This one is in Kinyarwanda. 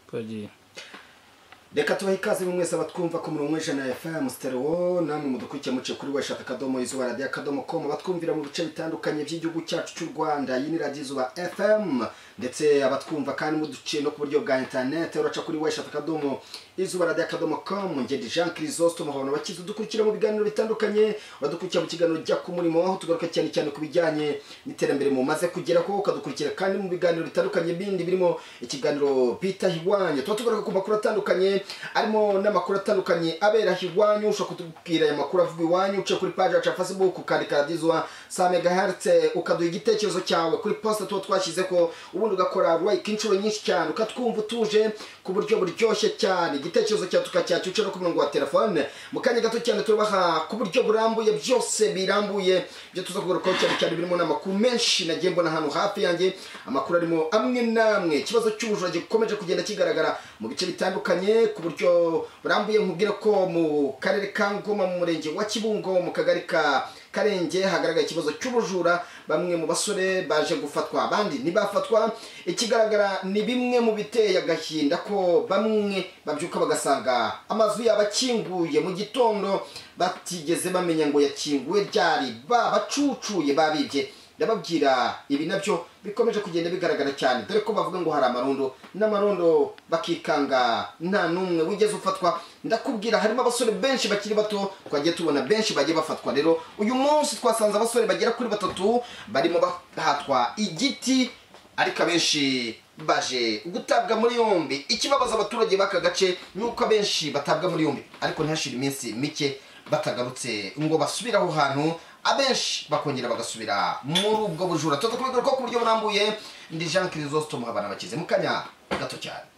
twagiye reka tubahe ikaze buri wese abatwumva ku murongo w'ijana ya fayamu siterewo namwe mudukurikiye muce kuri weshaka akadomo izuba radiyo akadomo komu abatwumvira mu bice bitandukanye by'igihugu cyacu cy'u rwanda iyi ni radiyo izuba fm ndetse abatwumva kandi muduciye no ku buryo bwa interineti uraca kuri weshaka akadomo izuba radiyo akadomo komu ngedi jean kirisosito muhondo bakize udukurikira mu biganiro bitandukanye uradukurikira mu kiganiro jya ku murimo aho tugaruka cyane cyane ku bijyanye n'iterambere mumaze kugera ko ukadukurikira kandi mu biganiro bitandukanye bindi birimo ikiganiro bita hiwanye tuba tugaruka ku makuru atandukanye arimo n'amakuru atandukanye abera iwanyu ushobora kutubwira aya makuru avuga iwanyu uce kuri paji yacu ya facebook ukandika radizwa sa megahertz ukaduha igitekerezo cyawe kuri posita tuba twashyize ko ubundi ugakora like inshuro nyinshi cyane ukatwumva utuje ku buryo buryoshye cyane igitekerezo cyawe tukacyacya uce no ku murongo wa telefone mu kanya gato cyane tubaha ku buryo burambuye byose birambuye byo tuza kugarukaho cyane cyane birimo n'amakuru menshi nagiye mbona ahantu hafi yanjye amakuru arimo amwe n'amwe ikibazo cy'ubujura gikomeje kugenda kigaragara mu bice bitandukanye ku buryo burambuye nkubwira ko mu karere ka ngoma mu murenge wa kibungo mu kagari ka karenge hagaragara ikibazo cy'ubujura bamwe mu basore baje gufatwa abandi ntibafatwa ikigaragara ni bimwe mu biteye agahinda ko bamwe babyuka bagasanga amazu yabo akinguye mu gitondo batigeze bamenya ngo yakinguwe ryari babacucuye babibye ndababwira ibi nabyo bikomeje kugenda bigaragara cyane dore ko bavuga ngo hari amarondo n'amarondo bakikanga nta n'umwe wigeze ufatwa ndakubwira harimo abasore benshi bakiri bato twagiye tubona benshi bagiye bafatwa rero uyu munsi twasanze abasore bagera kuri batatu barimo bahatwa igiti ariko abenshi baje gutabwa muri yombi ikibabaza abaturage b'aka gace ni uko abenshi batabwa muri yombi ariko ntihashire iminsi mike batagarutse ngo basubire aho hantu abenshi bakongera bagasubira muri ubwo bujura tuza kubigaruka ku buryo burambuye ndi jean kirisosito muhabana bakize mu kanya gato cyane